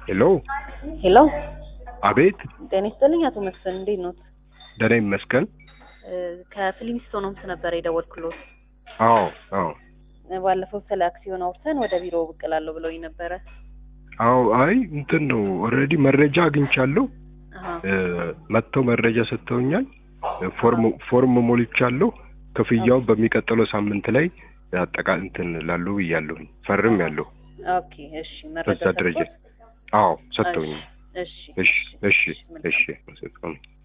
ሄሎ ሄሎ አቤት ጤና ይስጥልኝ አቶ መስፍን እንዴት ኖት? ደህና ይመስገን። ከፊሊሚስቶን ሆምስ ነበር የደወልኩሎት። አዎ አዎ ባለፈው ስለ አክሲዮን አውርተን ወደ ቢሮ ብቅ እላለሁ ብለውኝ ነበረ። አዎ አይ እንትን ነው ኦልሬዲ መረጃ አግኝቻለሁ። አሀ፣ እ፣ መጥተው መረጃ ሰጥተውኛል። ፎርም ፎርም ሞልቻለሁ። ክፍያው በሚቀጥለው ሳምንት ላይ አጠቃ እንትን ላሉ ብያለሁኝ ፈርም ያለሁ ኦኬ እሺ፣ መረጃ በዛ ደረጃ ሰጥቶት? አዎ ሰጥተውኛል። እሺ እሺ እሺ መልካም። እሺ